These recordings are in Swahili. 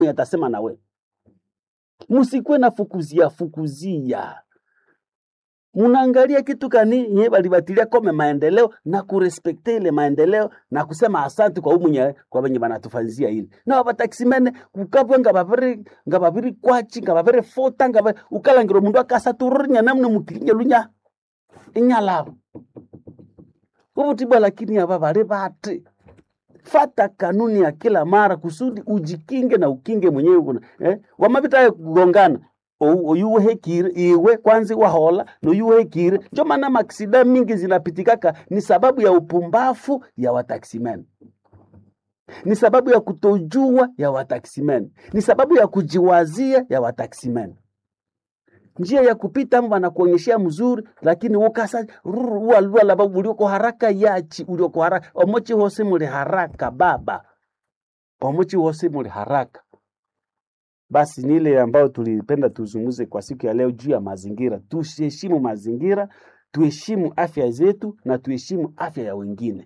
atasema na we msikuwe na fukuzia fukuzia munaangalia kitu kani nye balibatilia kome maendeleo na kurespekte ile maendeleo na kusema asante kwa umunye kwa benye banatufanzia ile na abataksimene kukabwe ngababiri ngababiri kwachi ngababiri fota ngaba ukalangiro mundu akasa turnya namne mukilinye lunya inyalabo ubutibwa lakini aba bali bati fata kanuni ya kila mara kusudi ujikinge na ukinge mwenyewe kuna eh? wamabita kugongana oyuwehekire iwe kwanza wahola noyuwehekire njo maana maksida mingi zinapitikaka ni sababu ya upumbafu ya wataksimen ni sababu ya kutojua ya wataksimen ni sababu ya kujiwazia ya wataksimen njia ya kupita amo wanakuonyeshea mzuri lakini ukasa ualwala ulioko haraka yachi ulioko haraka omochi hose muli haraka baba omochi hose muli haraka basi ni ile ambayo tulipenda tuzungumze kwa siku ya leo juu ya mazingira. Tuheshimu mazingira, tuheshimu afya zetu na tuheshimu afya ya wengine.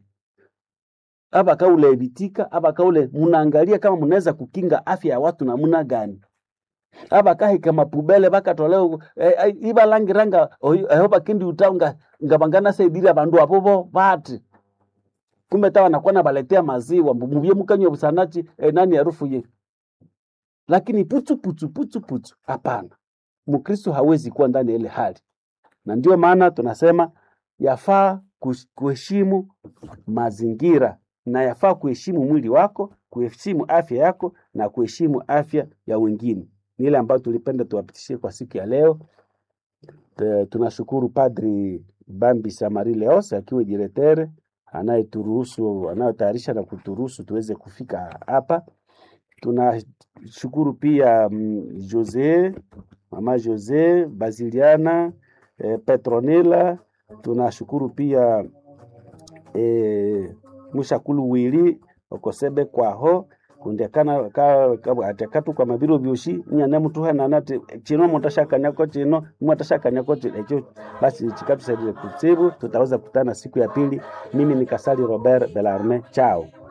Aba kaule ebitika aba kaule munaangalia kama munaweza kukinga afya ya watu namuna gani aba kahika mapubele bakatoleo eh, ibalangiranga eho bakindi utaunga ngabangana saidira bandu apobo bati kumbe tawa nakuwa nabaletea maziwa mubye mukanywa busanachi eh, nani harufu ye lakini putu putu putu putu, hapana. Mkristo hawezi kuwa ndani ya ile hali, na ndio maana tunasema yafaa kuheshimu mazingira na yafaa kuheshimu mwili wako, kuheshimu afya yako na kuheshimu afya ya wengine. Ni ile ambayo tulipenda tuwapitishie kwa siku ya leo. Te, tunashukuru Padri Bambi Samari Leos akiwa diretere anayeturuhusu anayotayarisha na kuturuhusu tuweze kufika hapa tunashukuru pia mm, Jose mama Jose Basiliana eh, Petronila. Tunashukuru pia eh, mushakulu wili okosebe kwaho kundekana ka, ka, atekatu kwa mabiro byoshi nyane mtu hana nate chino mutashakanyako chino mwatashakanyako echo basi chikatusaidie kutsibu tutaweza kutana siku ya pili mimi ni Kasali Robert Belarme chao